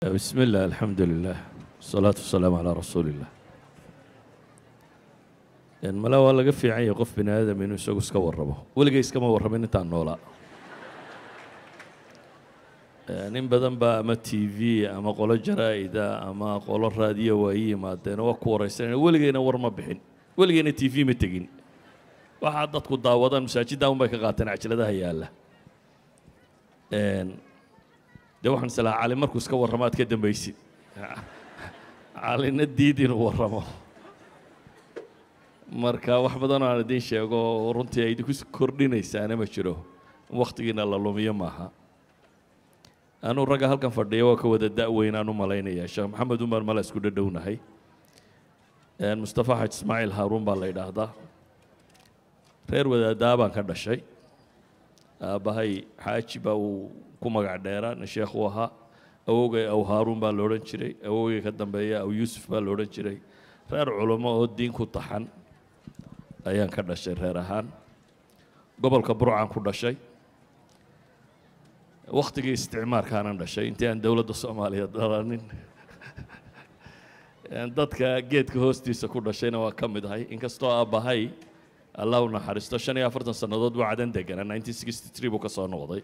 بسم الله الحمد لله والصلاة والسلام على رسول الله يعني mala waa laga fiican yahay qof bini aadam inuu isagu iska warramo weligay iskama warramin intaan noolaa nin badan baa ama t v ama qolo jaraa'ida ama qolo raadiyo waa ii yimaadeen waa ku waraysanaya weligayna war ma bixin weligayna t v ma tegin waxaa dadku daawadaan masaajidda un bay ka qaateen cajladaha yaalla dee waxaan islaa cali markuu iska warramo aad ka dambaysid calina diid inuu warramo marka wax badan oo aan idiin sheego runtii ay idinku kordhinaysaana ma jiro in wakhtigiina la lumiyo maaha anuu ragga halkan fadhiya waa ka wada da-weynaan u malaynaya sheekh maxamed umar mala isku dhadhownahay mustafa xaj ismaaciil haaruun baa la yidhaahdaa reer wadaadaa baan ka dhashay aabbahay xaaji baa uu ku magac dheeraa nin sheekh uu ahaa awowgay aw haaruun baa la odhan jiray awowgay ka dambeeya aw yuusuf baa la odhan jiray reer culummo oo diin ku taxan ayaan ka dhashay reer ahaan gobolka burcaan ku dhashay wakhtigii isticmaarkaanan dhashay intii aan dowladda soomaaliya dhalanin dadka geedka hoostiisa ku dhashayna waa ka mid ahay inkastoo aabbahay allah u naxariisto shan iyo afartan sannadood buu cadan deganaa nineteen sixty three buu ka soo noqday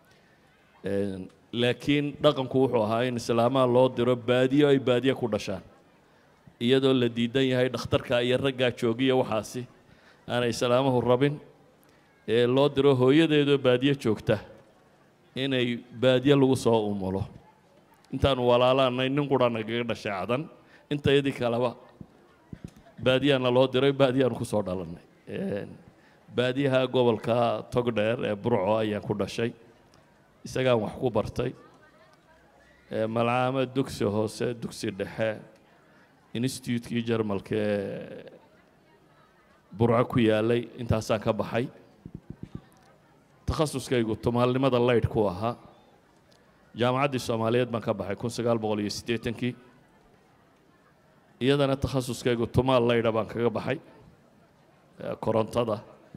laakiin dhaqanku wuxuu ahaa in islaamaha loo diro baadiyo ay baadiye ku dhashaan iyadoo la diidan yahay dhakhtarka iyo raggaa joogiya waxaasi aanay islaamuhu rabin ee loo diro hooyadeedoo baadiye joogta inay baadiye lagu soo umulo intaanu walaalaanay nin qura nagaga dhashay cadan intayadii kaleba baadiyaana loo diray baadiyaanu ku soo dhalannay baadiyaha gobolka togdheer ee burco ayaan ku dhashay isagaan wax ku bartay malcaamad dugsi hoose dugsi dhexe institutekii jarmalka ee burco ku yaalay intaasaan ka baxay takhasuskaygu tumaalnimada laydh ku ahaa jaamacaddii soomaaliyeed baan ka baxay kun sagaal boqol iyo siddeetankii iyadana takhasuskaygu tumaal laydha baan kaga baxay korontada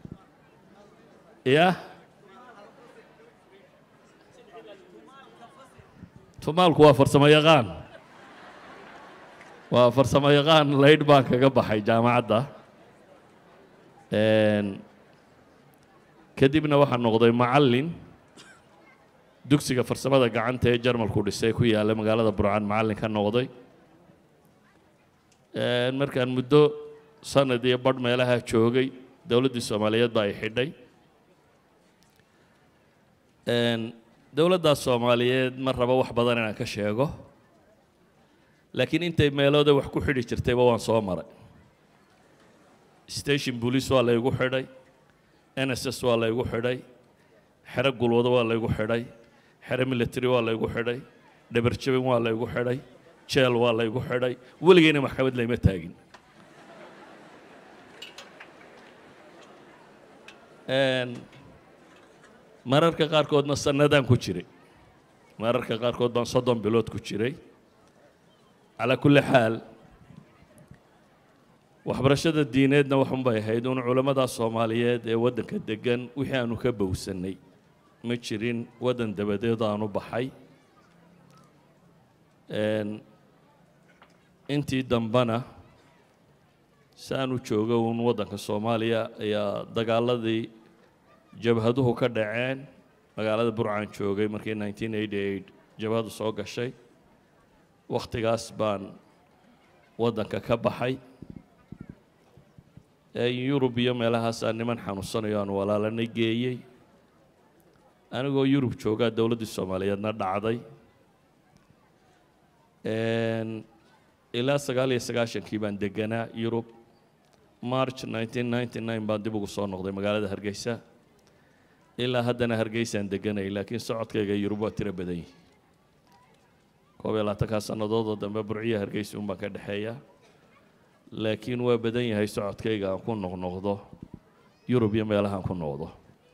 ya tumaalku waa farsamo yaqaan waa farsamo yaqaan laydh baan kaga baxay jaamacadda kadibna waxaa noqday macallin dugsiga farsamada gacanta ee jarmalku dhisay ku yaalla magaalada burcaan macallin ka noqday markaan muddo sanad iyo badh meelaha joogay dowladdii soomaaliyeed baa ay xidhay dowladdaas soomaaliyeed ma rabo wax badan inaan ka sheego laakiin intay meelooda wax ku xidhi jirtayba waan soo maray station police waa laygu xidhay n s s waa laygu xidhay xero gulwado waa laygu xidhay xero military waa laygu xidhay dhabarjabin waa laygu xidhay jeel waa laygu xidhay weligeyna maxkamad layma taagin mararka qaarkoodna sanadaan ku jiray mararka qaarkood baan soddon bilood ku jiray calaa kulli xaal waxbarashada diineedna waxunbay ahayd un culammada soomaaliyeed ee waddanka deggan wixii aanu ka bowsannay ma jirin waddan dabadeed aanu baxay intii dambena si aanu joogo un waddanka soomaaliya ayaa dagaaladii jabhaduhu ka dhaceen magaalada burcaan joogay markii nineteen eighty eight jabhadu soo gashay wakhtigaas baan waddanka ka baxay yurub iyo meelahaasaa niman xanuunsanayo aan walaalanay geeyey anigoo yurub joogaa dowladdii soomaaliyeedna dhacday ilaa sagaal iyo sagaashankii baan deganaa yurub march nineteen ninety nine baan dib ugu soo noqday magaalada hargeysa ilaa haddana hargeysaan deganay laakiin socodkayga yurub waa tiro badan yihi koob iyo labaatankaa sannadoodoo dambe burciya hargeysa un baan ka dhexeeyaa laakiin waa badan yahay socodkayga aan ku noqnoqdo yurub iyo meelahaan ku noqdo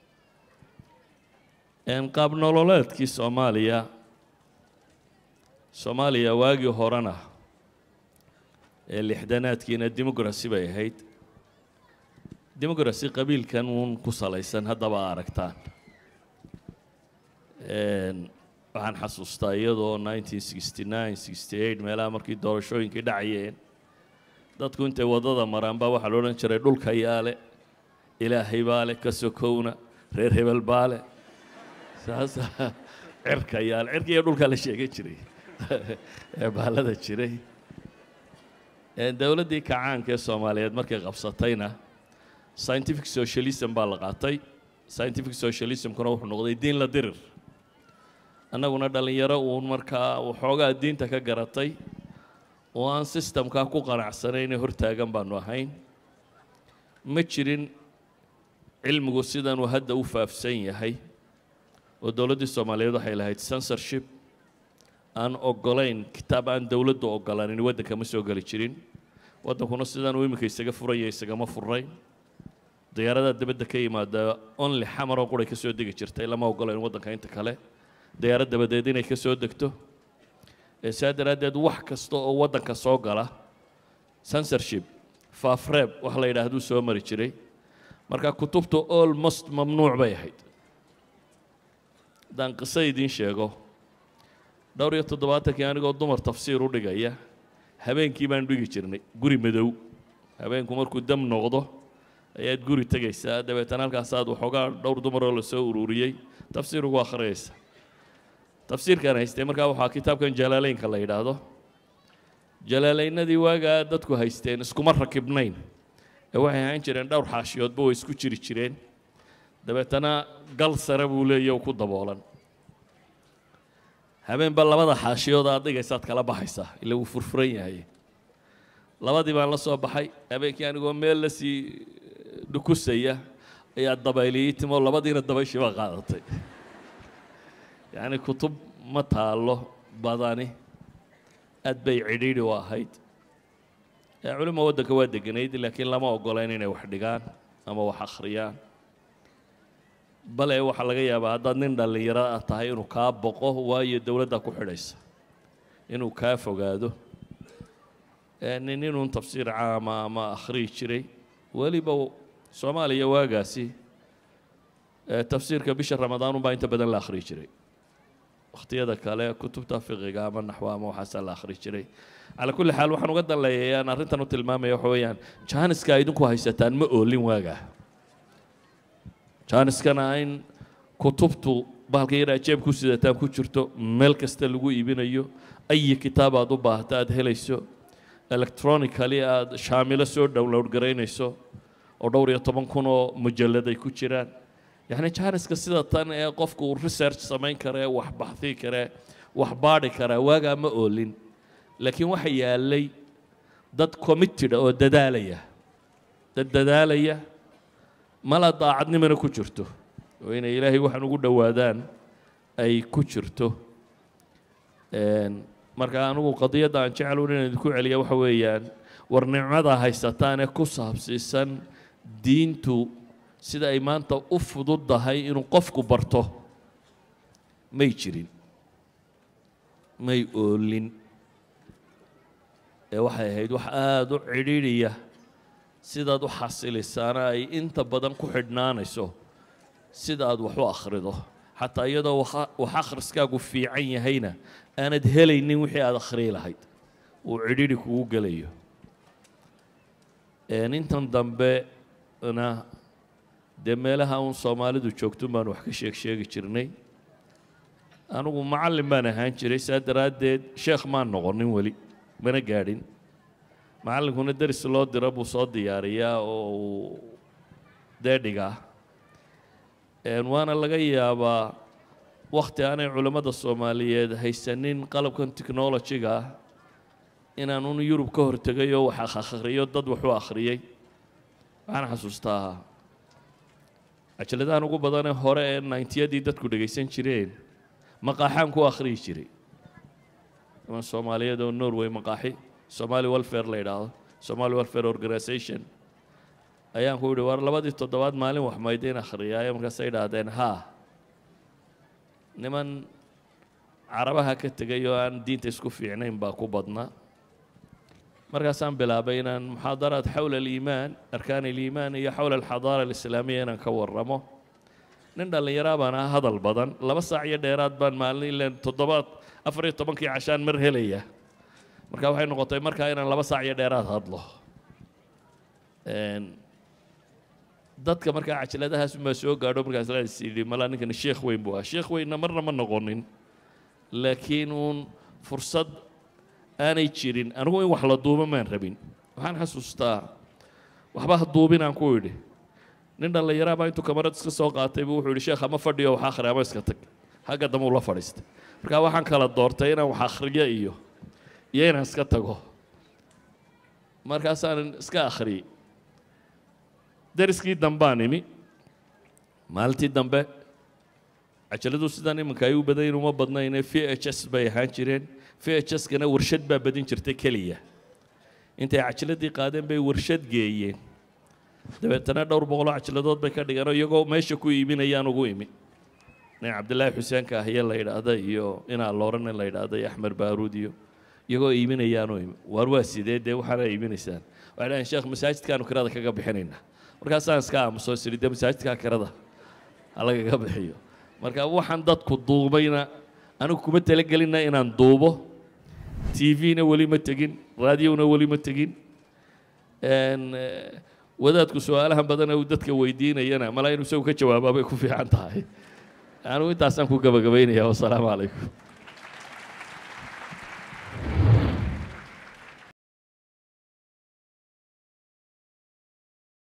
qaab nololeedkii soomaaliya soomaaliya waagii horena ee lixdanaadkiina democracy bay ahayd democracy qabiilkan uun ku salaysan haddaba aragtaan waxaan xasuustaa iyadoo nineteen sixty nine sixty eight meelaha markii doorashooyinkii dhacayeen dadku intay waddada maraan baa waxaa la odhan jiray dhulka yaale ilaahay baa leh ka sokowna reer hebel baa leh saasa cirka yaale cirka iyo dhulkaa la sheegan jiray ee baalada jiray dowladdii kacaanka ee soomaaliyeed markay qabsatayna scientific socialism baa la qaatay scientific socialismkuna wuxuu noqday diin la dirir annaguna dhallinyaro uun markaa waxoogaa diinta ka garatay oo aan sistamkaa ku qanacsanayn ee hortaagan baanu ahayn ma jirin cilmigu sidanuu hadda u faafsan yahay oo dowladdii soomaaliyeed waxay lahayd censorship aan ogolayn kitaab aan dowladdu ogolaanin waddanka ma soo geli jirin waddankuna sidan uu iminka isaga furaya isagama furayn diyaaradaha dibadda ka yimaada only xamaroo quray ka soo degi jirtay lama ogolayn waddanka inta kale diyaarad dabadeed inay ka soo degto ee saa daraaddeed wax kasta oo waddanka soo gala censorship faafreeb wax la yidhaahduu soo mari jiray marka kutubtu almost mamnuuc bay ahayd haddaan qiso idiin sheego dhowr iyo toddobaatankii anigoo dumar tafsiir u dhigaya habeenkii baan dhigi jirnay guri madow habeenku markuu dam noqdo ayaad guri tegaysaa dabeetana halkaasaad waxoogaa dhowr dumaroo lasoo ururiyey tafsiir ugu akhriyaysa tafsiirkaan haystay markaa waxaa kitaabkan jalaaleynka la yidhaahdo jalaaleynadii waagaa dadku haysteen iskuma rakibnayn ee waxay ahaan jireen dhowr xaashiyoodba way isku jiri jireen dabeetana gal sare buu leeya ku daboolan habeenba labada xaashiyood aad dhigaysaad kala baxaysaa ila wuu furfuran yahay labadii baan la soo baxay habeenkii anigoo meel la sii dhukusaya ayaa dabayliyey timo labadiina dabayshii baa qaadatay yacni kutub ma taallo badani aad bay cidhiidhi u ahayd culimo waddanka waa deganayd laakiin lama ogolayn inay wax dhigaan ama wax akhriyaan bale waxaa laga yaabaa haddaad nin dhallinyaro ah tahay inuu kaa boqo waayo dowladdaa ku xidhaysa inuu kaa fogaado nin inuun tafsiir caama ama akhriyi jiray weliba soomaaliya waagaasi tafsiirka bisha ramadaan unbaa inta badan la akhriyi jiray wakhtiyada kale kutubta fiqiga ama naxwa ama waxaasaa la akhri jiray calaa kulli xaal waxaan uga danleeyay aan arrintan u tilmaamaya waxa weeyaan jaaniska idinku haysataan ma oolin waagaa jaaniskana in kutubtu bahalka yar aad jeeb ku sidataan ku jirto meel kasta lagu iibinayo ayi kitaab aad u baahata aad helayso electronically aad shaamilo soo download garaynayso oo dhowr iyo toban kun oo mujallad ay ku jiraan yacni jaaniska sida tan ee qofku uu research samayn karee wax baxii karee wax baadhi karaa waagaa ma oolin laakiin waxa yaalay dad committed oo dadaalaya dad dadaalaya mala daacadnimana ku jirto oo inay ilaahay waxaan ugu dhowaadaan ay ku jirto marka anigu qadiyadda aan jeclun inaan idinku celiya waxa weeyaan war nicmada haysataan ee ku saabsiisan diintu sida ay maanta u fududdahay inuu qofku barto may jirin may oolin ee waxay ahayd wax aada u cidhiidhiya sidaad u xasilisaana ay inta badan ku xidhnaanayso sida aad wax u akhrido xataa iyadoo wax akhriskaagu fiican yahayna aanad helaynin wixii aada akhriyi lahayd uu cidhiidhi kugu gelayo intan dambena dee meelaha uun soomaalidu joogtun baan wax ka sheeg sheegi jirnay anigu macallin baan ahaan jiray saa daraaddeed sheekh maan noqonin weli mana gaadhin macallinkuna deris loo diro buu soo diyaariyaa oo uu dee dhigaa waana laga yaabaa wakhti aanay culammada soomaaliyeed haysanin qalabkan technology-ga ah inaan un yurub ka hortegay oo wax akhriyo dad wax u akhriyey waxaan xasuustaa cajaladahan ugu badanee hore ee nayntiyadii dadku dhegaysan jireen maqaaxaan ku akhriyi jiray niman soomaaliyeed oo norway maqaaxi somali welfare la yidhaahdo somali welfare organisation ayaan ku yidhi war labadii toddobaad maalin wax maydayn akhriyaayo markaasay idhaahdeen haa niman carabaha ka tegay oo aan diinta isku fiicnayn baa ku badnaa markaasaan bilaabay inaan muxaadaraad xowla aliimaan arkaan aliimaan iyo xowla alxadaara alislaamiya inaan ka warramo nin dhallinyaraa baan aha hadal badan laba saac iyo dheeraad baan maalin ileen toddobaad afar iyo tobankii cashaan mar helaya marka waxay noqotay markaa inaan laba saac iyo dheeraad hadlo dadka markaa cajaladahaas unbaa soo gaadho markaas la is yidhi malaa ninkani sheekh weyn buu ah sheekh weynna marna ma noqonin laakiin uun fursad aanay jirin anigu in wax la duubo maan rabin waxaan xasuustaa waxba ha duubin aan ku idhi nin dhallinyaraa baa intuu kamarad iska soo qaatay buu wuxuu yidhi sheekh ama fadhiyo wax akhri ama iska tag xagga dambe ula fadhiistay markaa waxaan kala doortay inaan wax akhriyo iyo iyo inaan iska tago markaasaan iska akhriyey dariskii dambaan imi maalintii dambe cajaladu sidan iminka ay u badayn uma badnayne v h s bay ahaan jireen v h s-kana warshad baa badin jirtay keliya intay cajaladii qaadeen bay warshad geeyeen dabeetana dhowr boqoloo cajaladood bay ka dhigeen oo iyagoo meesha ku iibinayaan ugu imi nin cabdillaahi xuseenka ahye la yidhaahda iyo inaa loorane la yidhaahda iyo axmed baaruud iyo iyagoo iibinayaanoo imi waar waa sidee dee waxaana iibinaysaan waxay dhahayn sheekh masaajidkaanu kirada kaga bixinaynaa markaasaan iska aamuso siri dee masaajidkaa kirada ha lagaga bixiyo marka waxaan dadku duubayna anigu kuma talagelinna inaan duubo t v-na weli ma tegin raadiyona weli ma tegin wadaadku su-aalahan badana uu dadka weydiinayana malaa inuu isagu ka jawaabaa bay ku fiican tahay anigu intaasaan ku gabagabaynaya wasalaamu calaykum